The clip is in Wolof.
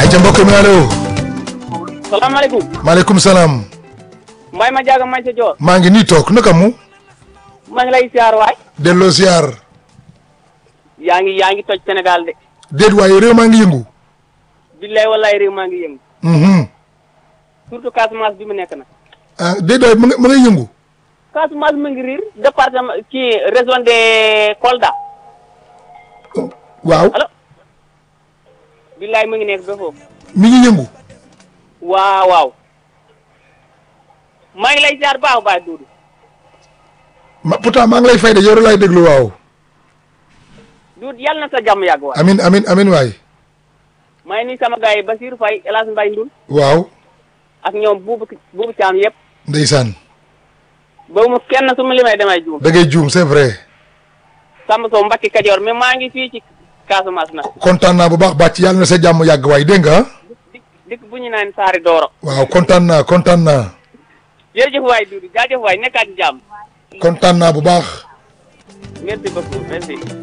ayca mbokk mi allo. salaamaaleykum. maaleykum salaam. Mbaye ma jaaga may sa joor. maa ngi nii toog naka mu. maa ngi lay siyaar waay. delloo siyaar. yaa ngi yaa ngi toj Sénégal de. déet waaye réew maa ngi yëngu. billaay wallaay réew maa ngi yëngu. Mhm. surtout Casamance bi mu nekk nag. ah déet waay ma nga ma ngay yëngu. Casamance mu ngi riir département ci région de Kolda. waaw allo. billaay mu ngi nekk ba foofu. mi ngi yëngu. waaw waaw. maa ngi lay siyaar baax a baax Doudou. ma pourtant maa ngi lay fay de yow laay déglu waaw. Doudou yàlla na sa jàmm yàgg waay. amin amin amin waay. maa ngi nii sama gars yi Basirou Faye El Hadj Mbaye Ndul waaw. ak ñoom buubu buubu caam yëpp. ndeysaan. ba mu kenn su ma limee damay juum. da ngay juum c'est vrai. Samba Sow Mbacke Kajoor mais maa ngi fii ci Casamance nag. kontaan naa bu baax bàcc yàlla na sa jàmm yàgg waay dégg nga. dikk dikk bu ñu naan Saari Dooro. waaw kontaan naa kontaan naa. jërëjëf waay Doudou jaajëf waay nekkaat ci jàmm. kontaan naa bu baax. merci beaucoup merci.